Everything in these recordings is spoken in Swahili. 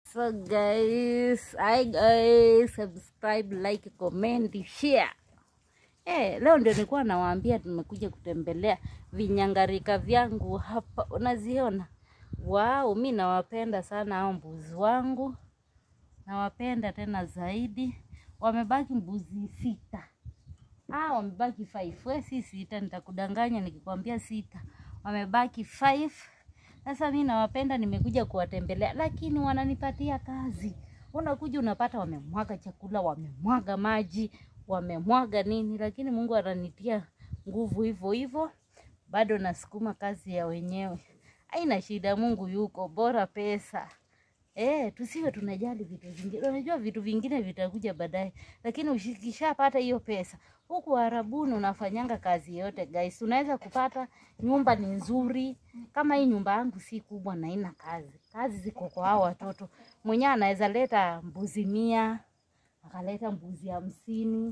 So guys, hi guys, subscribe, like, comment, share. Eh, leo ndio nilikuwa nawaambia tumekuja kutembelea vinyangarika vyangu hapa. Unaziona? Wow, mi nawapenda sana hao mbuzi wangu. Nawapenda tena zaidi. Wamebaki mbuzi sita. Ah, wamebaki five. We si sita, nitakudanganya nikikwambia sita. Wamebaki five. Sasa mi nawapenda, nimekuja kuwatembelea, lakini wananipatia kazi. Unakuja unapata wamemwaga chakula, wamemwaga maji, wamemwaga nini, lakini Mungu ananitia nguvu hivyo hivyo, bado nasukuma kazi ya wenyewe. Haina shida, Mungu yuko, bora pesa. Eh, tusiwe tunajali vitu vingine. Unajua vitu vingine vitakuja baadaye, lakini ukishapata hiyo pesa, huku Arabuni unafanyanga kazi yote guys, unaweza kupata nyumba ni nzuri. Kama hii nyumba yangu si kubwa na ina kazi, kazi ziko kwa hao watoto. Mwenyewe anaweza leta mbuzi mia, akaleta mbuzi hamsini,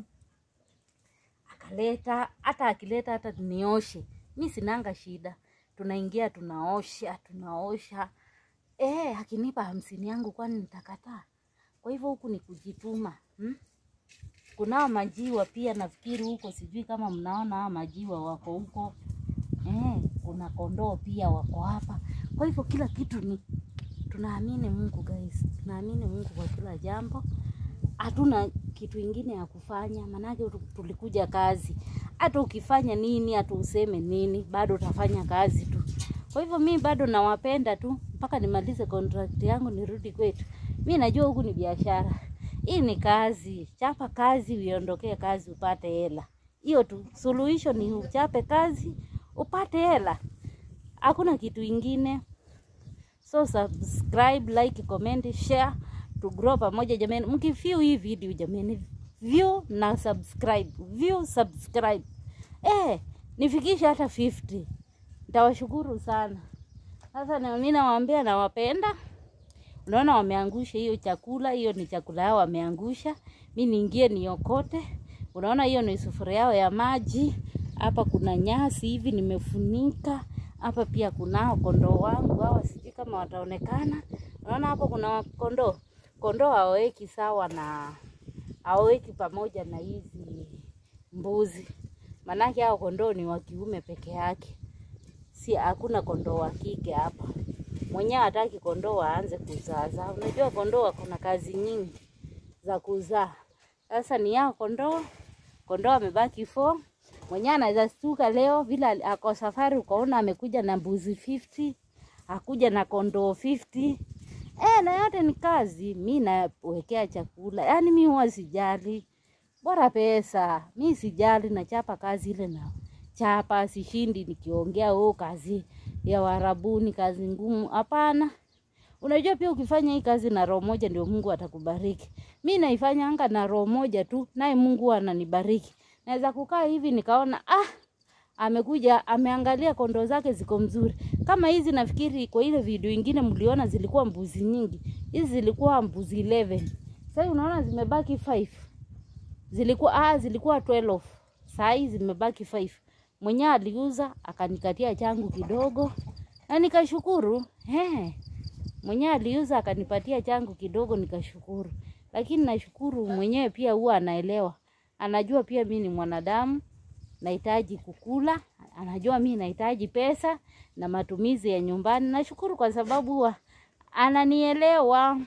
akaleta hata akileta hata nioshe, mi sinanga shida, tunaingia tunaosha, tunaosha Eh, akinipa hamsini yangu kwani nitakataa? Kwa hivyo huku ni kujituma hmm? Kunao majiwa pia nafikiri huko, sijui kama mnaona hao majiwa wako huko eh, kuna kondoo pia wako hapa. Kwa hivyo kila kitu ni tunaamini Mungu guys, tunaamini Mungu kwa kila jambo. Hatuna kitu ingine ya kufanya, manake tulikuja kazi. Hata ukifanya nini, hata useme nini, bado utafanya kazi tu. Kwa hivyo mi bado nawapenda tu mpaka nimalize contract yangu nirudi kwetu. Mi najua huku ni biashara, hii ni kazi. Chapa kazi, uiondokee kazi, upate hela. Hiyo tu suluhisho ni uchape kazi upate hela, hakuna kitu ingine. So subscribe, like, comment, share to grow pamoja jamani. Mkiview hii video jamani, view na subscribe, view subscribe, eh, nifikisha hata 50 Nitawashukuru sana. Sasa na mimi nawaambia nawapenda. Unaona wameangusha hiyo chakula, hiyo ni chakula yao wameangusha. Mimi niingie niokote. Unaona hiyo ni sufuria yao ya maji. Hapa kuna nyasi hivi nimefunika. Hapa pia kunao kondoo wangu hawa, sijui kama wataonekana. Unaona hapo kuna kondoo. Kondoo hawaweki sawa na hawaweki pamoja na hizi mbuzi. Manake hao kondoo ni wa kiume peke yake si hakuna kondoo wa kike hapa. Mwenyewe hataki kondoo aanze kuzaa. Unajua kondoo wako na kazi nyingi za kuzaa. Sasa ni yao kondoo, kondoo amebaki 4. Mwenyewe anaweza stuka leo vile ako safari, ukaona amekuja na mbuzi 50, akuja na kondoo 50. Eh, na yote ni kazi. Mi nawekea chakula, yaani mi huwa sijali, bora pesa. Mi sijali, nachapa kazi ile nao chapa sishindi nikiongea oh, kazi ya Warabuni kazi ngumu. Hapana, unajua pia ukifanya hii kazi na roho moja ndio Mungu atakubariki. Mi naifanyanga na roho moja tu, naye Mungu ananibariki. Naweza kukaa hivi nikaona ah, amekuja ameangalia kondoo zake ziko mzuri kama hizi. Nafikiri kwa ile video ingine mliona zilikuwa mbuzi nyingi, hizi zilikuwa mbuzi 11. Sasa unaona zimebaki 5, zilikuwa ah, zilikuwa 12 saa hii zimebaki 5 mwenyewe aliuza akanikatia changu kidogo na nikashukuru. He, mwenyewe aliuza akanipatia changu kidogo nikashukuru, lakini nashukuru mwenyewe pia huwa anaelewa, anajua pia mi ni mwanadamu nahitaji kukula, anajua mi nahitaji pesa na matumizi ya nyumbani. Nashukuru kwa sababu huwa ananielewa.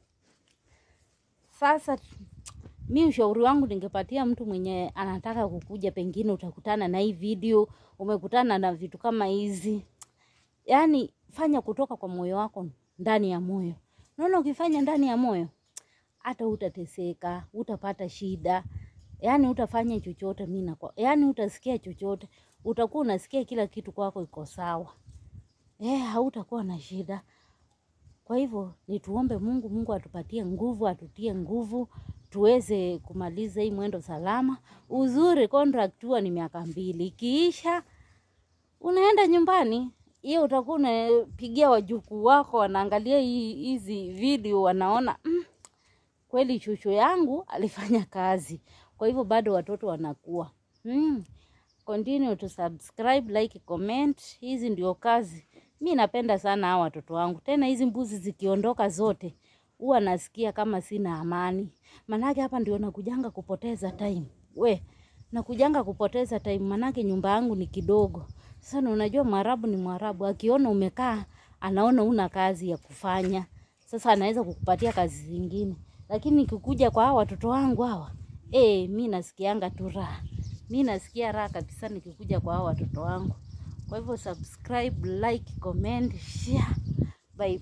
Sasa mi ushauri wangu ningepatia mtu mwenye anataka kukuja, pengine utakutana na hii video, umekutana na vitu kama hizi, yaani fanya kutoka kwa moyo wako, ndani ya moyo. Unaona, ukifanya ndani ya moyo, hata utateseka, utapata shida, yaani utafanya chochote mimi na kwa, yaani utasikia chochote, utakuwa unasikia kila kitu kwako iko sawa, eh, hautakuwa na shida. Kwa hivyo ni tuombe Mungu, Mungu atupatie nguvu, atutie nguvu tuweze kumaliza hii mwendo salama. Uzuri contract huwa ni miaka mbili, ikiisha unaenda nyumbani. Hiyo utakuwa unapigia wajukuu wako, wanaangalia hizi video, wanaona mm, kweli chuchu yangu alifanya kazi. Kwa hivyo bado watoto wanakuwa mm. Continue to subscribe, like, comment. Hizi ndio kazi mi napenda sana hawa watoto wangu. Tena hizi mbuzi zikiondoka zote huwa nasikia kama sina amani, manake hapa ndio nakujanga kupoteza time. We nakujanga kupoteza time, manake nyumba yangu ni kidogo. Sasa na unajua Mwarabu ni Mwarabu, akiona umekaa anaona una kazi ya kufanya, sasa anaweza kukupatia kazi zingine. Lakini nikikuja kwa hawa watoto wangu hawa, eh, mi nasikianga tu raha, mi nasikia raha kabisa nikikuja kwa hawa watoto wangu. Kwa hivyo subscribe, like, comment, share. Bye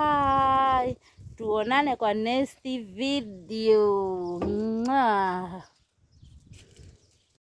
bye. Tuonane kwa next video. Mwah.